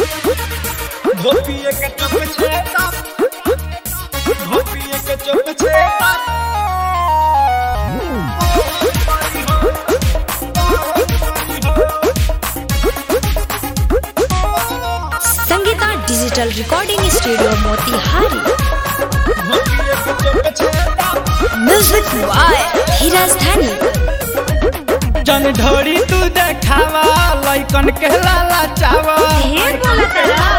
धोपिए के चुप छेता धोपिए के चुप छेता Sangeeta digital recording studio Motihari धोपिए के चुप छेता म्यूजिक बाय धीरज धनी जन ढोरी तू देखावा लइकन के लाला चावा ढेर बोला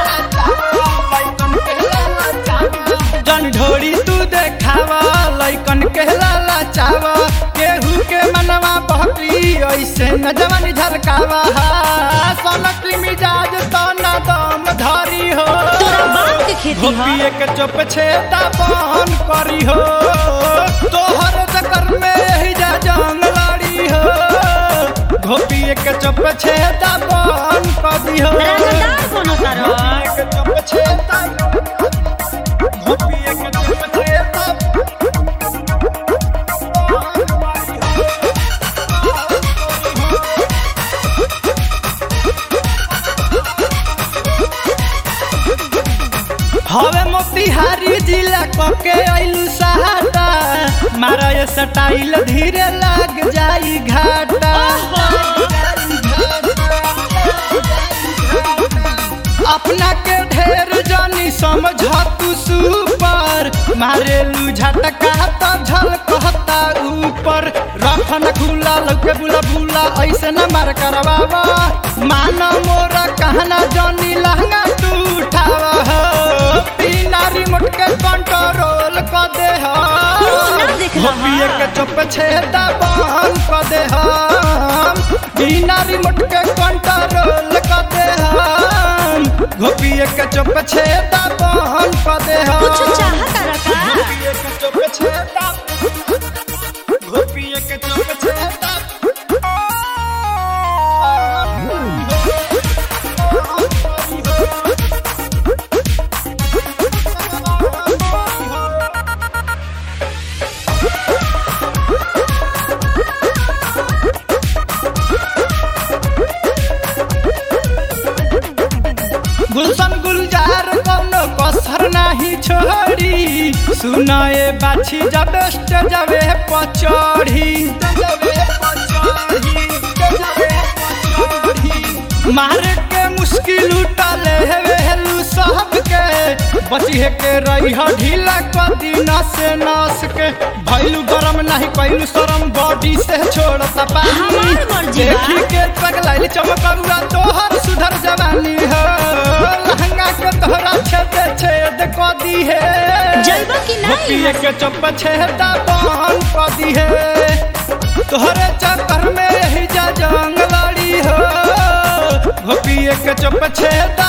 जन ढोरी तू देखावा लइकन के लाला चावा केहू के मनवा बहकी ऐसे न जवानी झलकावा सोनकली मिजाज तो न दम धरी हो तोरा बाप के खेती ह धोपिए के चुप छेदा बन करी हो तोहर चक्कर में यही जा जंग लड़ी हो धोपिए के चुप छेदा बन करी हो रंगदार कोनो तारो धोपिए के चुप छेदा धोपिए के चुप छेदा हवे मोतिहारी जिला कके आइलू सहाटा मारा ये स्टाइल धीरे लग जाई घाटा अपना के ढेर जानी समझ तू सुपर मारेलू झटका तो झलकता ऊपर रखन खुला लौके बुला बुला ऐसे न मार करवावा माना मोरा कहना जानी लहंगा तू उठावा हो बिना रिमोट के कंट्रोल कर दे हो तू ना देख रहा। धोपिए के चुप छेदा बंद कर दे हम बिना रिमोट के कंट्रोल कर दे हम धोपिए के चुप छेदा बंद कर दे हम कुछ चाह तारा का धोपिए के चुप छेदा धोपिए के चुप छेदा गुलशन गुलजार कोनो कसर नाही छोड़ी सुनाए बाछी जब जबे पचड़ी मार के मुश्किल उठले हेलू सबके बचिए के रही ढीला कदी नस नस के भैलू गरम नहीं कैलू शरम बॉडी से छोड़ता पानी हमार मर्जी बा। देखी के पगलाइल चमकरुआ तोहर सुधर जवानी हो लहंगा के तोहरा छेद छेद क दी है जलवा की नहीं पिए के चप छेदा बन क दी है तोहरे चक्कर में यही जा जंग लड़ी हो पिए के चप छेदा